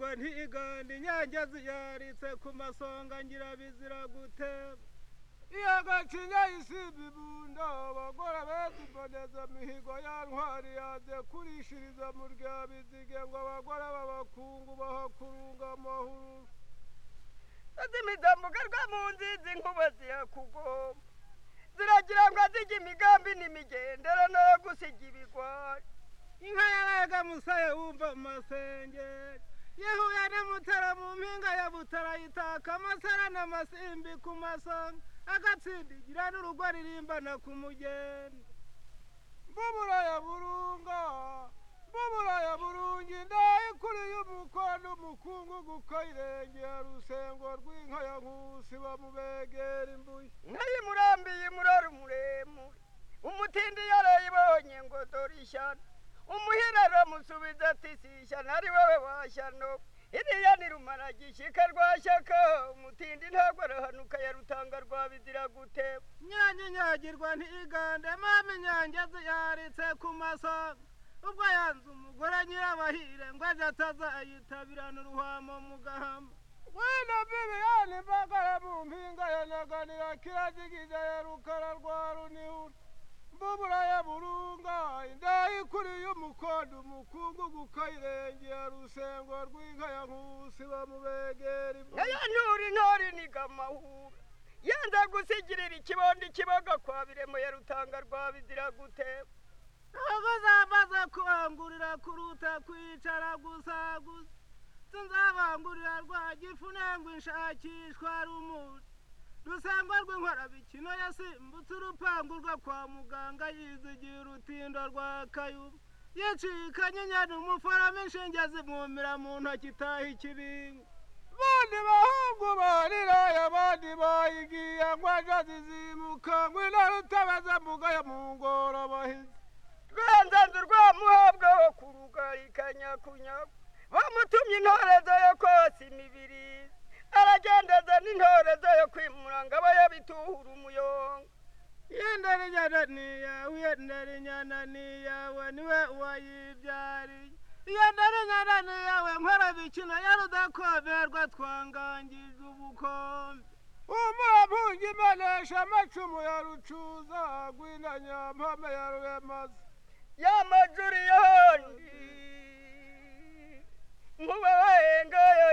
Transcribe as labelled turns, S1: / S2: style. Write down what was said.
S1: imiganda inyange ziyaritse ku masonga ngira bizira gute iyagacinya isimba ibundo abagore beziboneza mihigo ya ntwari yaje kurishiriza mu rya bizige ngo abagore b'abakungu bahakurunga amahuru
S2: zimidamugarwa mu nzizi inkuba ziyakugoma ziragira ngo azijya imigambi n'imigendera nayo gusiga ibigori
S1: inka yabaga musaya wumva mu masengeri yahuye na mutara mu mpinga ya butara yitaka amasara n'amasimbi ku masonga agatsindigira n'urugo ririmbana ku mugeni mbubura ya burunga mbubura ya burungi ndaye kuri y'umukwa n'umukungugu ko irengera rusengo rw'inka ya nkusi bamubegera imbuye
S2: inka y'imurambiye imurora umuremure umutindi yarayibonye ngo dore ishyano umuhira aramusubiza ati si ishyano ari wowe washyano iriya ni rumara gishyika rwa shyaka umutindi ntabwo arahanuka yarutanga rwabizira gute
S1: nyange nyagirwa ntigande mama inyange ziyaritse ku masonga ubwo yanze umugore nyirabahire ngo ajye atazayitabirana uruhamo mu gahama wena biriyani mbagara mu mpinga ya nyaganira kiragigiza ya rukara rwa runihura mbubura ya burunga indayi ikuriye umukondo umukungu gukayirengera rusengo rw'inka ya nkusi bamubegera imbuga
S2: nayo nturi ntore niga amahura yanze gusigirira ikibondo ikiboga kwa biremo yarutanga rwabizira gute
S1: ntabwo zamaze kubangurira kuruta kwicara gusa gusa sinzabangurira rwa gifu nengwa inshakishwa rumuri rusangwa rw'inkorabikino yasimbutse urupangu rwo kwa muganga yizigiye urutindo rwa kayubu yicikanye inyana umuforamo inshinge zimwumira mu ntoki itaha ikibingo bandi bahungu bariraye abandi bayigiye ngo aje zizimuka ngo intare utabaza mugayo mu ngoro bahize
S2: rwanzanzu rwa muhabwa wo kurugayikanyakunyaku bamutumye intorezo yo kose imibiri aragendeza n'intorezo yo kwimura ngo aba yabituhura umuyonga
S1: yendera inyana niyawe yendera inyana niyawe niwe wayibyariye yendera inyana niyawe nkora imikino yarudakomerwa twangangije ubukombe umuravunga imenesha amacumu ya rucuza gwina nyampame ya rubemaza
S2: ya majuri yondi nkuba wayengayo